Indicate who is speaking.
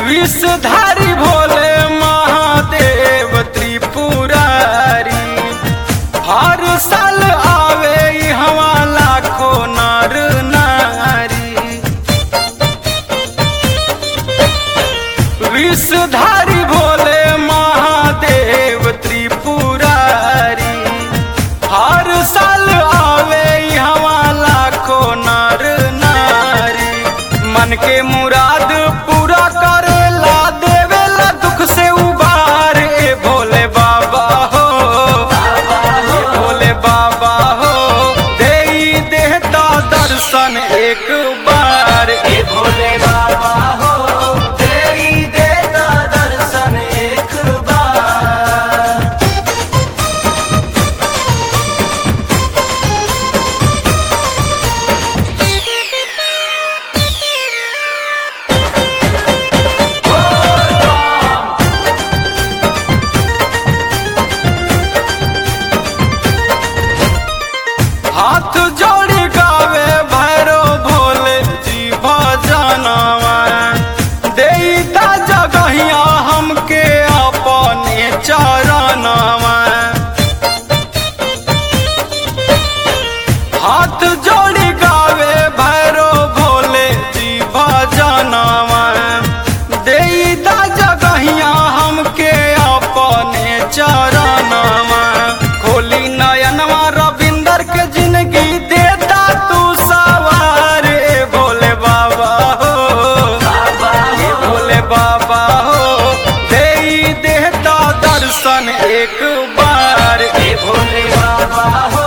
Speaker 1: विषधारी भोले महादेव त्रिपुरारी हर साल आवे हवा लाखों नर नारी विषधारी भोले महादेव त्रिपुरारी हर साल आवे हवा लाखों नर नारी मन के मुराद पूरा करेला देवेला दुख से उबार ए भोले बाबा हो ए भोले बाबा हो देई देहता दर्शन एक बार ए भोले बाबा हो देई देता दर्शन एक बार हाथ जोड़ी गावे भैरो भोले जी भजनवा देता जगहिया हमके अपने चरणवा हाथ जोड़ी गावे भैरो भोले जी भजनवा देता जगहिया हमके अपने चरणवा खोली नयनवा रविंदर के जिंदगी देता तू सवार ए भोले बाबा हो ए भोले बाबा हो देई देता दर्शन एक बार ए भोले बाबा हो